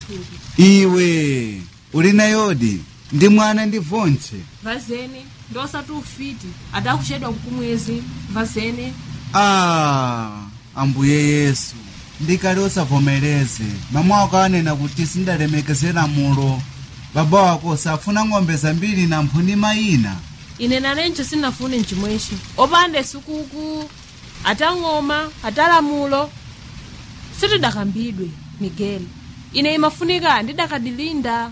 iwe uli nayodi ndi mwana ndi vontche vazene ndosati ufiti adakuchedwa mkumwezi vazene ah ambuye yesu ndikali osavomereze mama wako anena kuti sindalemekezera mulo baba wako safuna ng'ombe zambiri na mphuni mayina ine nalencho sinafune mchimwecho opanda sukuku atang'oma atalamulo sitidakambidwe migeli ine imafunika ndidakadilinda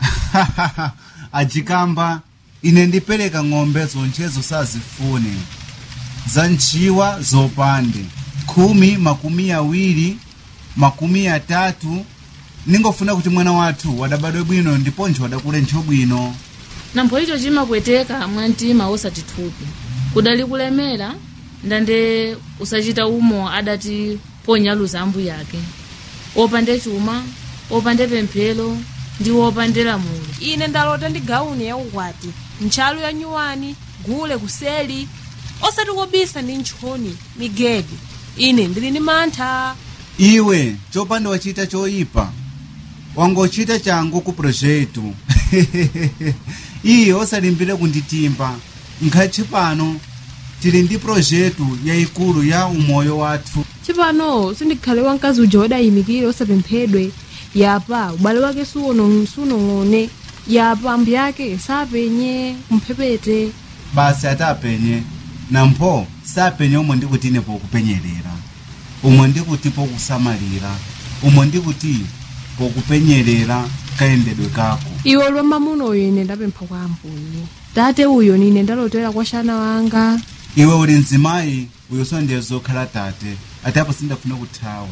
ajikamba ine ndipereka ng'ombe zonchezo sazifune za ntchiwa zopande khumi makumi awiri makumi atatu ningofuna kuti mwana wathu wadabadwe bwino ndiponso wadakule ntcho bwino nampho icho chimapweteka mwantima osati thupi kudali kulemera ndande usachita umo adati ponyaluza ambu yake opande chuma opande pemphero ndi opande lamulo ine ndalota ndi gauni ya ukwati ntchalu ya nyuwani gule kuseli osati kobisa ndi ntchoni migedi ine ndili ndi mantha iwe chopanda wachita choyipa wangochita changu ku projetu iye osalimbire kunditimba nkhachi pano tili ndi projetu yayikulu ya umoyo wathu chipano sindikhale wamkazi uja wadayimikire osapemphedwe yapa ubale wake suono- sunong'one yapa ambu yake sapenye mphepete basi atapenye nampho sapenye omwe ndikuti ine pokupenyerera umwe ndikuti pokusamalira umwe ndikuti pokupenyerera kayendedwe kako iwe lwa mamuno uyo ine ndapempha kwa ambuye tate uyo nine ndalotera kwa shana wanga iwe uli mzimayi uyo so ndiye zokhala tate atapo sindafuna kuthawa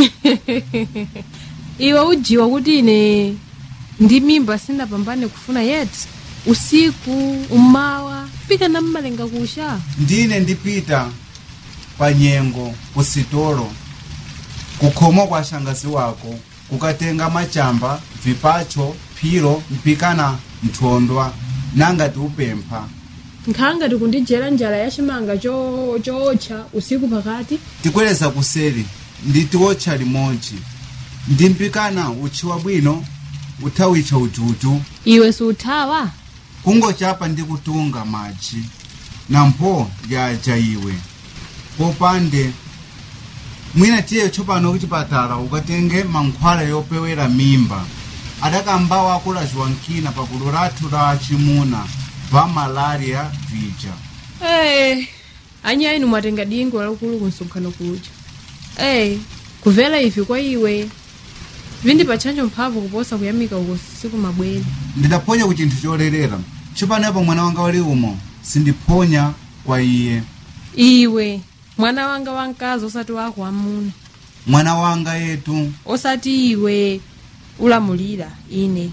iwe ujiwa kuti ine ndi mimba sindapambane kufuna yeti usiku umawa pika na mmalenga kusha ndine ndipita pa nyengo kusitolo kukhomo kwa shangazi wako kukatenga machamba vipacho phiro mpikana nthondwa nangati upempha nkhanga tikundijera njala ya chimanga cho- chootcha usiku pakati tikweleza kuseri nditiwotcha limodzi ndimpikana utchiwa bwino uthawitcha ujuju iwe siuthawa kungochapa ndi kutunga madzi nampho yaja iwe popande mwina tiye tsopano kuchipatala ukatenge mankhwala yopewera mimba adakambawo akulaziwa nkina pa gulu lathu la achimuna va malaria vija hey, anyayi inu mwatenga dingo lakulu kunsonkhano kuja hey, kuvela ivi kwa iwe vindipatchanjo mphamvu kuposa kuyamika uko siku mabwere ndidaphonya ku chinthu cholerera tsopanopo mwana wanga wali umo sindiphonya kwa iye iwe mwana wanga wamkazi osati wako amuna mwana wanga yetu osati iwe ulamulira ine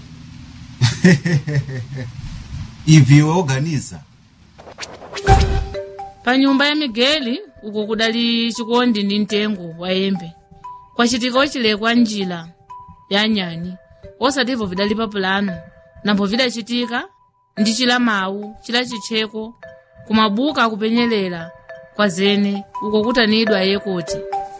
ivi iwe oganiza pa nyumba ya migeli uko kudali chikondi ndi mtengo wa yembe kwacitika ocilekwa njila ya nyani osativo vidali pa pulano nampho vidacitika ndi cila mawu cila citcheko kumabuka akupenyelela kwa zene uko kutanidwa yekoti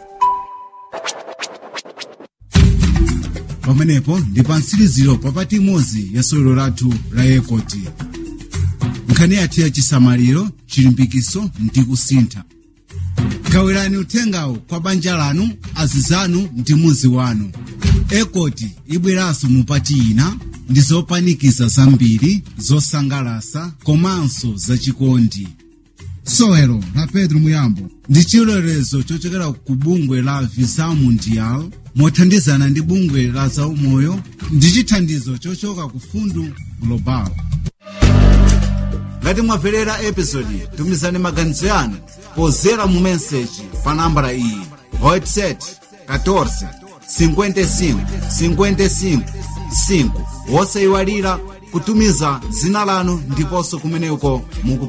pamenepo ndi pa mtsiriziro papati imodzi ya sewero lathu la yekoti nkhani yathu ya chisamaliro chilimbikiso ndi kusintha gawirani uthengawo kwa banja lanu azizanu ndi muzi wanu ekoti ibweranso mupati ina ndi zopanikiza zambiri zosangalasa komanso zachikondi sewero la pedro muyambo ndi chilolezo chochokera ku bungwe la visa mundial mothandizana ndi bungwe la zaumoyo ndi chithandizo chochoka ku fundu global ngati mwamverera episodi tumizani maganizo yanu pozera mu meseji pa nambala iyi whatsapp 14 55 55 5 wosayiwalira kutumiza dzina lanu ndiponso kumeneko muku